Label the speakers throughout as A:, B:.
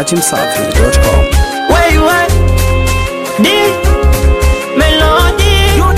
A: dachimsafi.com.
B: Wait, what? D Melody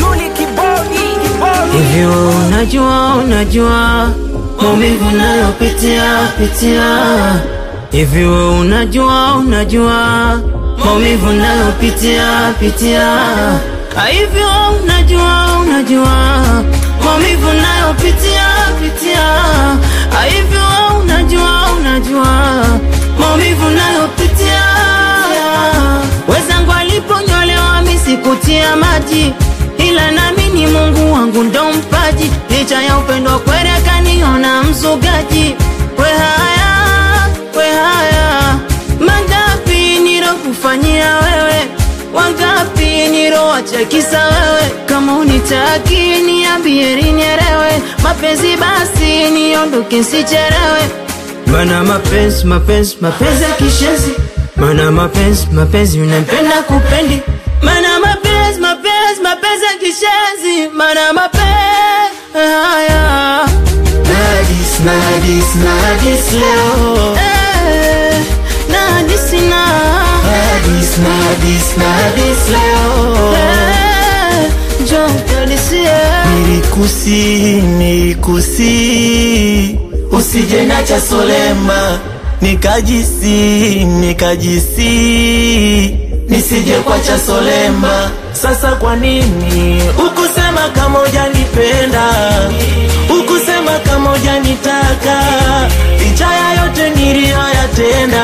B: Hivi wewe unajua unajua maumivu nayopitia pitia Hivi wewe unajua unajua maumivu nayopitia pitia Hivi wewe unajua unajua maumivu nayopitia pitia Hivi wewe unajua unajua maumivu nayopitia Wezangu aliponyolewa misikutia maji ila nami ni Mungu wangu ndo mpaji, licha ya upendo kweli akaniona mzugaji. We haya, we haya, mangapi nilokufanyia wewe, wangapi nilowacha kisa wewe. Kama unitaki niambie nielewe, mapenzi basi niondoke sichelewe. Mana mapenzi mapenzi mapenzi ya kishezi, mana mapenzi mapenzi unanipenda kupendi, mana mapenzi mapenzi mapenzi ya kishezi, mana mapenzi haya
C: Nadis, nadis, nadis leo
B: eh, na nisina
C: Nadis, nadis, nadis leo
B: eh, njoo utanisie
C: Nilikusi, nilikusi Usije nacha solema Nikajisi, nikajisi Nisije kwacha solema Sasa kwa nini Ukusema kama hujanipenda Ukusema kama hujanitaka Licha ya yote niliyoyatenda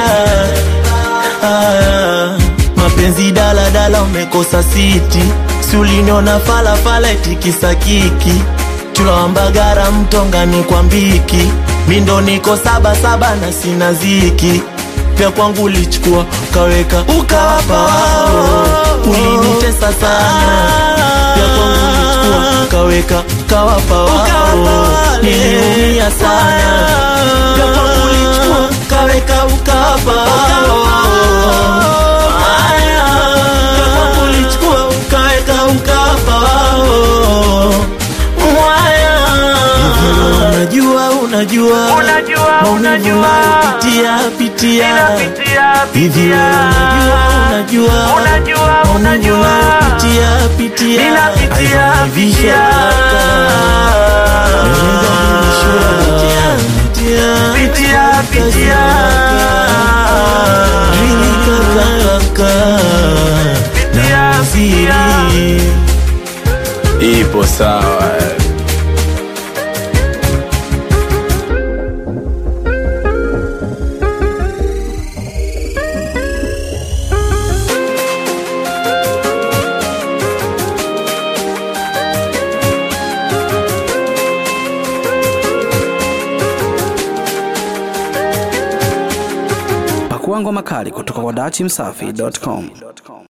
C: Ah, mapenzi dala dala umekosa siti si uliniona fala fala itikisa kiki tulawambagara mtongani kwa mbiki mindo niko saba saba na sina ziki vya kwangu ulichukua ukaweka ukawapa wao ulinitesa sana vya kwangu ulichukua ukaweka ukawapa wao niliumia sana vya kwangu ulichukua ukaweka ukawapa wao Haya, vya kwangu ulichukua ukaweka ukawapa wao Mwaya. Unajua, unajua, maumivu unayopitia pitia hivi wewe unajua, unajua, maumivu unayopitia pitia alivyonisha
A: Ipo sawa. Pakua ngoma kali kutoka kwa dachimsafi.com.